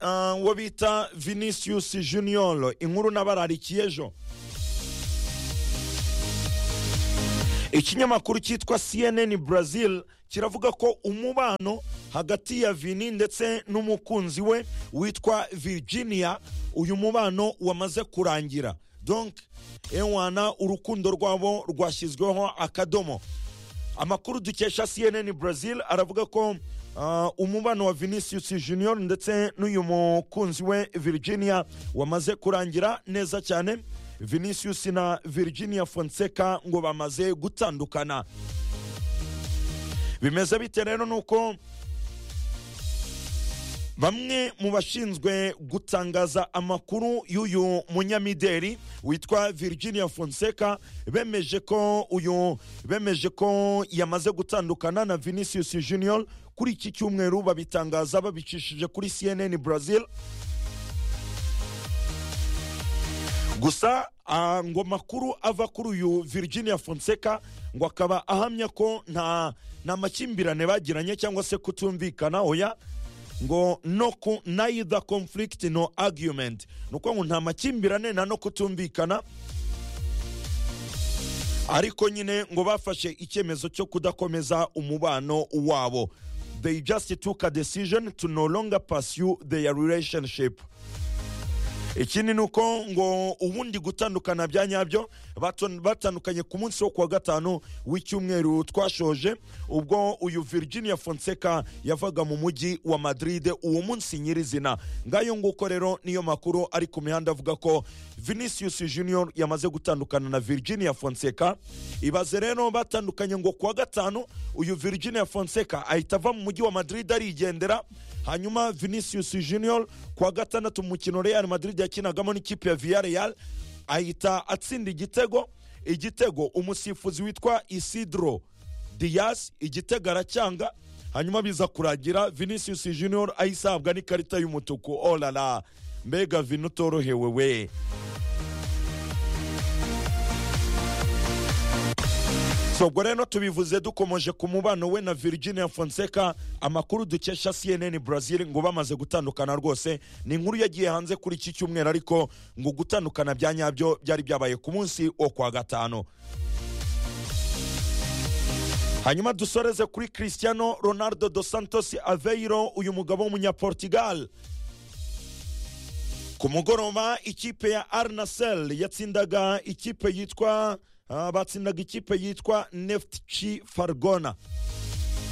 ah, uwo bita vinicius junior inkuru nabararikiye ejo ikinyamakuru cyitwa cnn brazil kiravuga ko umubano hagati ya vini ndetse n'umukunzi we witwa virginia uyu mubano wamaze kurangira donc ewana urukundo rwabo rwashyizweho akadomo amakuru dukesha cnn brazil aravuga ko ah, umubano wa vinicius junior ndetse n'uyu mukunzi we virginia wamaze kurangira neza cyane vinicius na virginia fonseca ngo bamaze gutandukana bimeze bite rero ni uko bamwe mu bashinzwe gutangaza amakuru y'uyu munyamideri witwa virginia fonseca bemeje ko uyu bemeje ko yamaze gutandukana na vinicius junior kuri iki cyumweru babitangaza babicishije kuri cnn brazil gusa ah, ngo amakuru ava kuri uyu virginia fonseca ngo akaba ahamya ko nta nta makimbirane bagiranye cyangwa se kutumvikana oya ngo no ku neither conflict no argument ni ukuvuga ngo nta makimbirane nta no kutumvikana ariko nyine ngo bafashe icyemezo cyo kudakomeza umubano wabo they just took a decision to no longer pursue their relationship ikindi ni uko ngo ubundi gutandukana bya nyabyo baton- batandukanye ku munsi wo kuwa gatanu w'icyumweru twashoje ubwo uyu virginia fonseca yavaga mu mujyi wa madrid uwo munsi nyirizina ngayo nguko rero niyo makuru ari ku mihanda avuga ko vinicius junior yamaze gutandukana na virginia fonseca ibaze rero batandukanye ngo kuwa gatanu uyu virginia fonseca ahita ava mu mujyi wa madrid arigendera hanyuma vinicius junior kuwa gatandatu mu mukino real madrid yakinagamo n'ikipe ya villareal ahita atsinda igitego igitego umusifuzi witwa isidro dias igitego aracyanga hanyuma biza kuragira vinicius junior ayisahabwa n'ikarita y'umutuku olala mbega vini utorohewe we So, ubwo rero tubivuze dukomeje ku mubano we na virginia fonseca amakuru dukesha cnn brazil ngo bamaze gutandukana rwose ni inkuru yagiye hanze kuri iki cyumweru ariko ngo gutandukana bya nyabyo byari byabaye ku munsi wo kwa gatanu hanyuma dusoreze kuri cristiano ronaldo dos santos aveiro uyu mugabo w'umunyaportugal ku mugoroba ikipe ya arnasel yatsindaga ikipe yitwa ah, batsindaga ikipe yitwa neftchi fargona